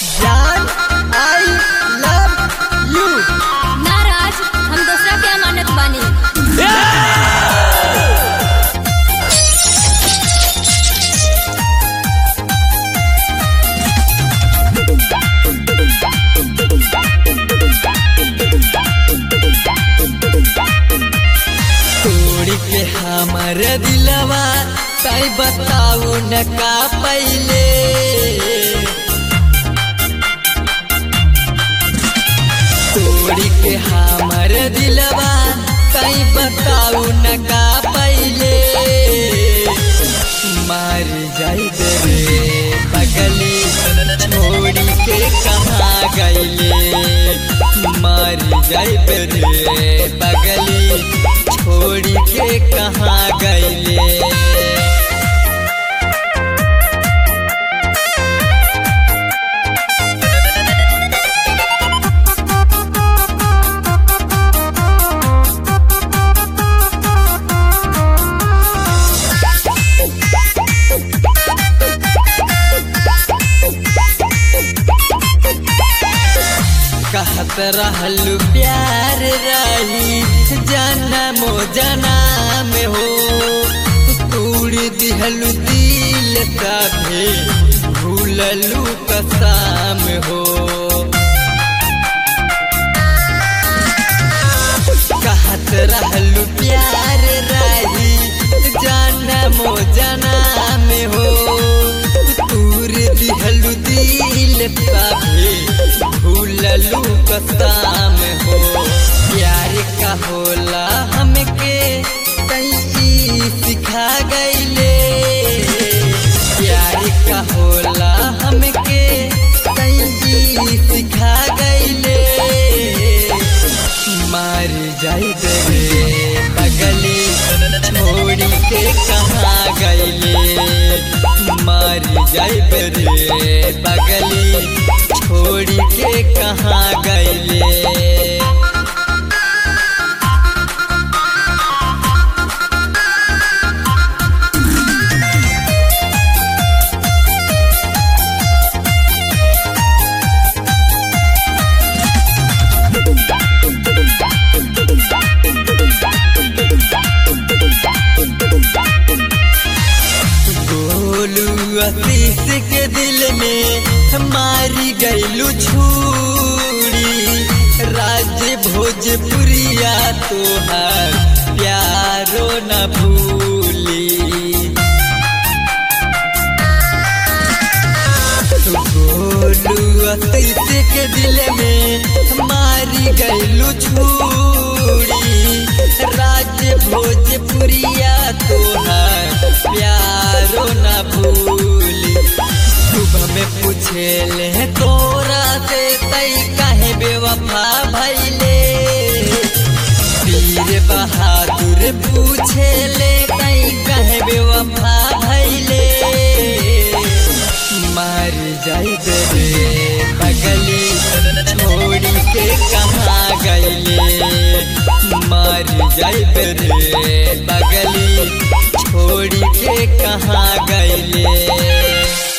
जान I love you नाराज हम दूसरा के अमानत बानी तोड़ के हमर दिलवा तय बताऊ न का पहले तोड़ के हमर दिलवा तय बताऊ न का पहले मार जाई रे पगली छोड़ी के कहाँ गईले मार जाई रे पगली छोड़ी के कहाँ गईले कहत रहलू प्यार रही जनमो जनाम हो तूड़ दिहलू दिल कभे भूललू कसाम हो कहत रहलू प्यार रही जनमो जनाम हो तूर दिहलू दिल कभे भूललू कसाम हो प्यार का होला हमके तई सिखा गईले प्यार का होला हमके तई सिखा गईले मार जाई रे पगली छोड़ी के कहाँ गईले मार जाई रे पगली छोड़ी के कहाँ गईले गोलू आशीष के दिल में मारी गईलू छूरी राज भोजपुरिया तोहार प्यारो न भूली गोलू आशीष के दिल में मारी गईलू छूरी राज भोजपुरिया तोहार प्यारो न भूली सुबह में पूछे ले तोरा से तई काहे बेवफा भैले वीर बहादुर पूछे ले तई काहे बेवफा भैले मार जाई रे पगली छोड़ी के कहाँ गईले मार जाई रे पगली छोड़ी के कहाँ गईले